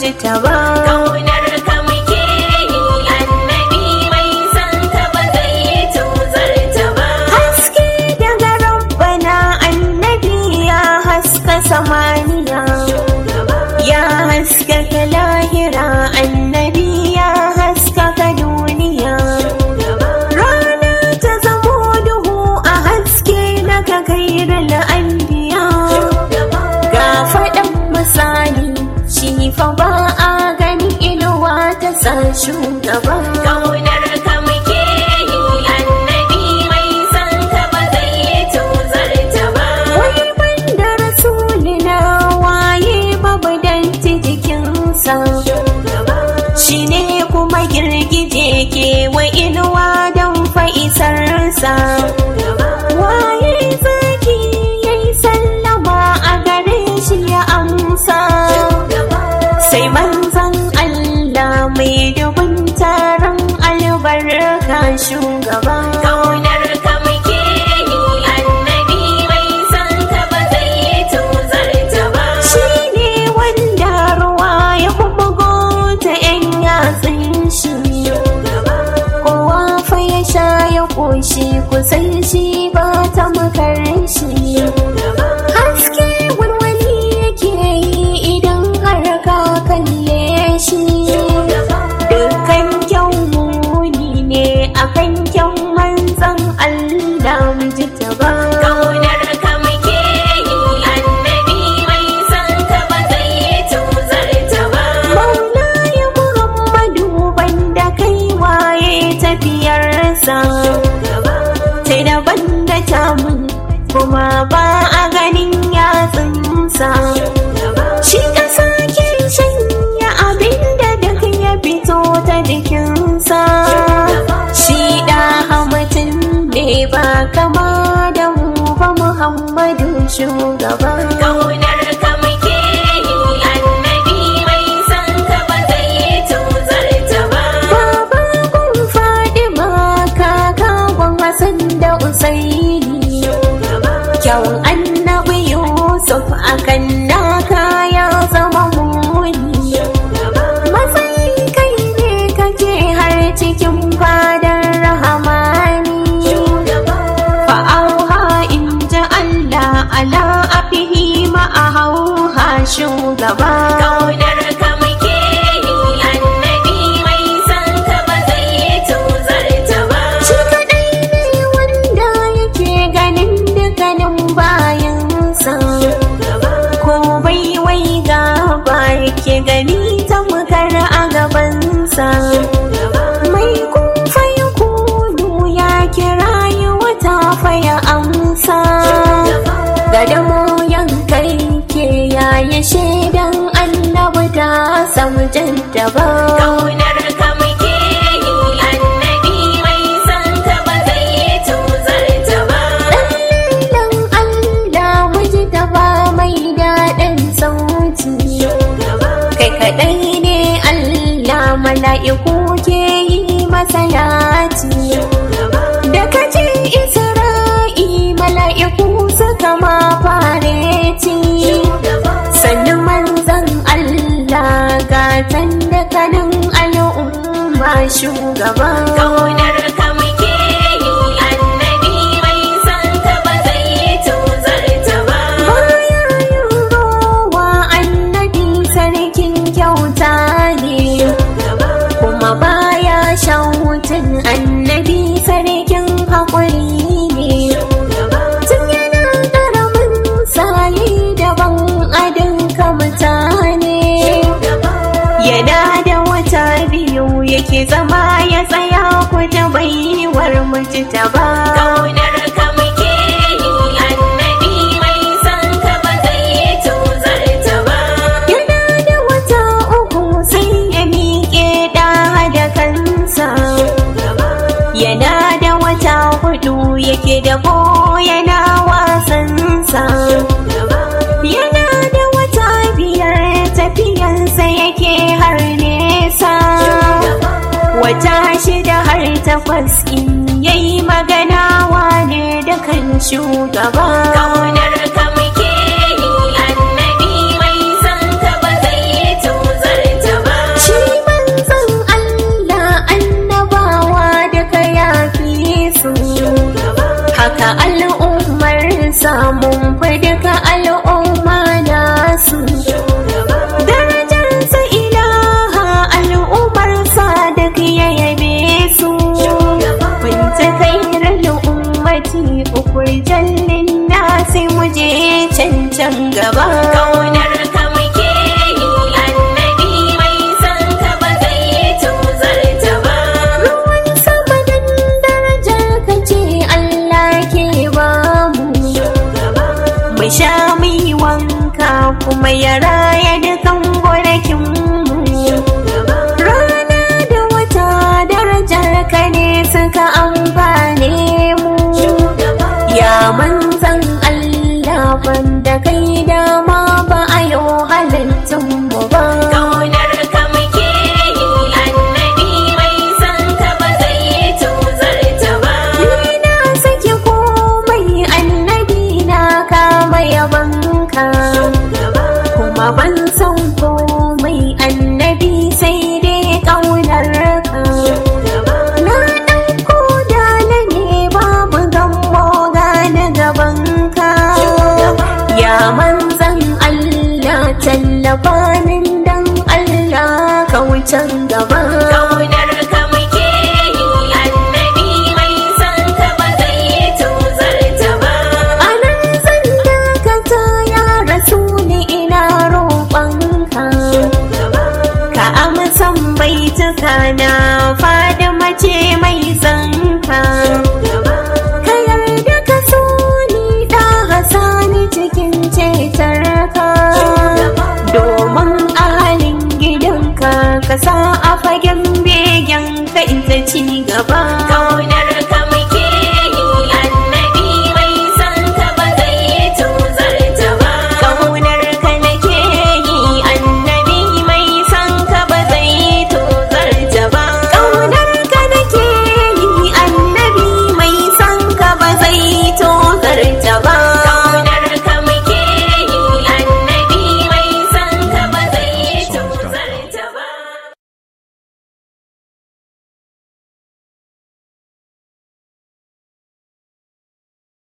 miji ta ba Kaunar ka muke yi annabi mai san ka ba zai tozarta ba. haske daga rabbana annabi ya haska samaniya ya haskaka lahira annabi ya haskaka duniya rana ta zamo duhu a haske na ka kairar anbiya ga faɗan misali shi fa ba a gani inuwa ta sa shugaba Kaunar ka muke yi annabi mai san ka ba zai tozarta ba. wai banda rasulina waye babu danti jikinsa shi ne kuma girgije ke wa inuwa don fa'isarsa waye zaki yayi sallama a gare shi ya amsa sai manzan Allah mai dubin taron albarka shugaba Kaunar ka muke yi annabi mai san ka ba zai tozarta ba. shi ne wanda ruwa ya bubugo ta yan yatsun shi kowa fa ya sha ya ƙoshi kusan shi ba ta makar shi haske walwali yake yi idan har ka kalle shi dukkan kyan muni ne akan kyan manzan Allah mu ji ta ba Kaunar ka muke yi annabi mai san ka ba zai tozarta ba. Maula ya Muhammadu banda kai waye tafiyarsa sai daban da tamu kuma ba a ganin yatsunsa shi ka sake shanya abinda duk ya fito ta jikinsa shi da hamatin ne ba kama da mu ba Muhammadu shugaba Kaunar ka muke yi annabi mai san ka ba zai tozarta ba. Baba kun Fadima kaka kun Hassan da Usaini Kyawun annabi Yusuf akan naka ya zama muni Matsayin kai ne kake har cikin fadar rahamani Fa'auha in ji Allah ala afihi ma'ahauha shugaba Kaunar ka muke yi annabi mai san ka ba zai tozarta ba. Shi kaɗai ne wanda yake ganin dukkanin bayansa ko bai wai gaba yake gani ta mukar a gabansa mai kumfa ya kunu ya kira yi wata faya amsa gadamo yankai ke yayi shaidan annabi ta samu jaddaba Kaunar ka muke yi annabi mai san ka ba zai tozarta ba. Dan Allah miji da ba mai daɗin sauti Kai kaɗai ne Allah mala'iku ke yi masa yati Da kace Isra'i mala'iku suka ma fareti Sannu manzan Allah gatan da kanin al'umma shugaba Kaunar ka muke yi annabi mai san ka ba zai tozarta ba. Baya yin rowa annabi sarkin kyauta ne, kuma baya shawutin annabi sarkin haƙuri ne. Tun yana ƙaramin sayi daban adin ka mutane. Yana da wata biyu yake zama ya tsaya kuta baiwar mutu ta ba. Kaunar ka muke yi annabi mai san ka ba zai tozarta ba. Yana da wata uku sai ya miƙe ɗa da kansa. Yana da wata hudu yake da yana wasansa. Yana da wata biyar tafiyansa yake har nesa. Wata shida har takwas in yayi magana wane da kan shugaba. Kaunar ka muke yi annabi mai san ka ba zai tozarta samun fi duka al'umma nasu darajarsa ilaha al'ummarsa duk ya yabe su Binta kairar ummati ukur jallin nasi muje can can gaba Kaunar ka muke yi annabi mai san ka ba zai yi tuzarta ba. ruwan sama dan darajar ka ce Allah ke ba mu mu sha mu yi wanka kuma ya raya dukan gonakin mu rana da wata darajar ka ne suka amfane mu ya manzan Allah banda kai dama ba a yau halittun mu ba Kaunar ka muke yi annabi mai san ka ba zai yi tuzarta ba. Ni na sake komai annabi na kama yabanka kuma ban san komai annabi sai dai ƙaunar ka na ɗauko dala ne babu gammo gane gabanka ya manzan Allah tallafa min dan Allah ka wucen gaba Kaunar ka muke yi annabi mai san ka ba zai yi tuzarta ba. anan zan dakata ya rasu ni ina roƙonka ka amsan baituka na fada mace mai zanka ka yarda ka so ni da hasani cikin cetarka domin ahalin gidanka ka sa a fagen begen ka ita ci gaba